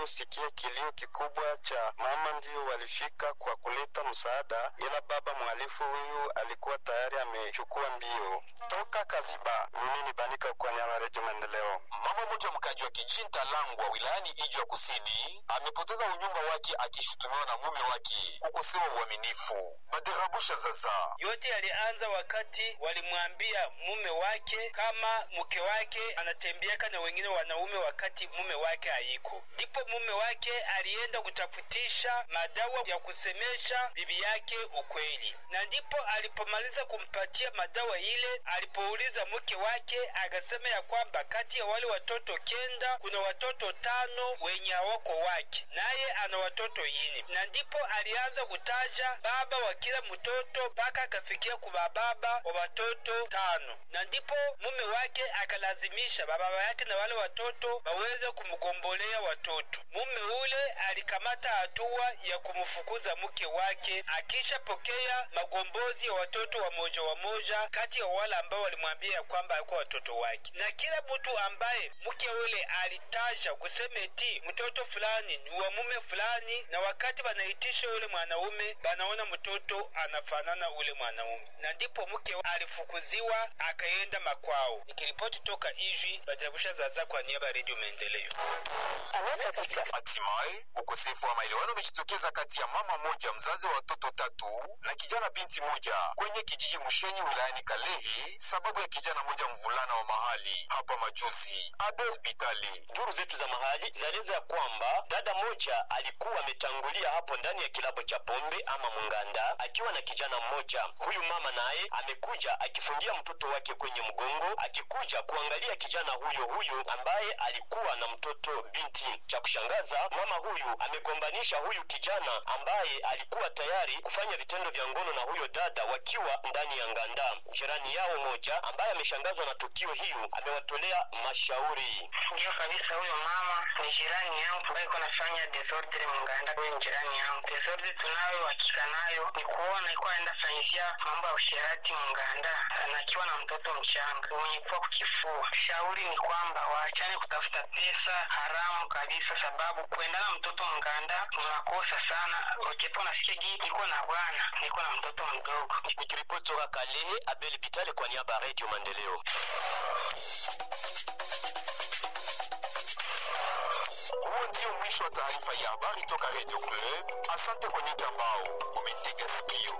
waliosikia kilio kikubwa cha mama ndio walifika kwa kuleta msaada, ila baba mhalifu huyu alikuwa tayari amechukua mbio. Toka Kaziba, mimi ni Banika kwa niaba ya Redio Maendeleo. Mama mmoja mkaji wa Kijinta Langwa wilayani Ijwi Kusini amepoteza unyumba wake akishutumiwa na mume wake kukosewa uaminifu. Baderabusha zaza yote yalianza wakati walimwambia mume wake kama mke wake anatembeaka na wengine wanaume wakati mume wake hayiko. Ndipo mume wake alienda kutafutisha madawa ya kusemesha bibi yake ukweli, na ndipo alipomaliza kumpatia madawa ile, alipouliza mke wake akasema ya kwamba kati ya wale watoto kenda kuna watoto tano wenye hawako wake, naye ana watoto ine, na ndipo alianza kutaja baba wa kila mtoto mpaka akafikia kuba baba wa watoto tano, na ndipo mume wake akalazimisha baba yake na wale watoto waweze kumgombolea watoto. Mume ule alikamata hatua ya kumfukuza mke wake, akishapokea magombozi ya watoto wa moja wa moja kati ya wale ambao walimwambia ya kwamba alikuwa watoto wake, na kila mtu ambaye mke ule alitaja kusema eti mtoto fulani ni wa mume fulani, na wakati banaitisha ule mwanaume banaona mtoto anafanana ule mwanaume, na ndipo mke alifukuziwa akaenda makwao. Nikiripoti toka Ijwi, Bajarabusha Zaza kwa niaba ya Redio Maendeleo. Hatimaye ukosefu wa maelewano umejitokeza kati ya mama moja mzazi wa watoto tatu na kijana binti moja kwenye kijiji Mushenyi wilayani Kalehe, sababu ya kijana moja mvulana wa mahali hapa majuzi. Abel Bitali Duru zetu za mahali zaeleza ya kwamba dada moja alikuwa ametangulia hapo ndani ya kilabu cha pombe ama munganda akiwa na kijana mmoja. Huyu mama naye amekuja akifungia mtoto wake kwenye mgongo, akikuja kuangalia kijana huyo huyo ambaye alikuwa na mtoto binti. Cha kushangaza, mama huyu amegombanisha huyu kijana ambaye alikuwa tayari kufanya vitendo vya ngono na huyo dada wakiwa ndani ya nganda. Jirani yao moja ambaye ameshangazwa na tukio hiyo amewatolea mashauri. Ndio kabisa, huyo mama ni jirani yangu ambaye iko nafanya desordre munganda. Huyo ni jirani yangu. Desordre tunayo hakika nayo ni kuona iko aenda fanyizia mambo ya usherati munganda, na akiwa na mtoto mchanga mwenye kuwa kukifua. Shauri ni kwamba waachane kutafuta pesa haramu kabisa, sababu kuendana mtoto munganda ni makosa sana. Ukipo nasikia gii niko na bwana niko na mtoto mdogo. Nikiripoti toka Kalehe, Abel Bitale kwa niaba ya Radio Maendeleo. Huo ndio mwisho wa taarifa ya habari toka Radio Club. Asante kwa nyote ambao umetega sikio.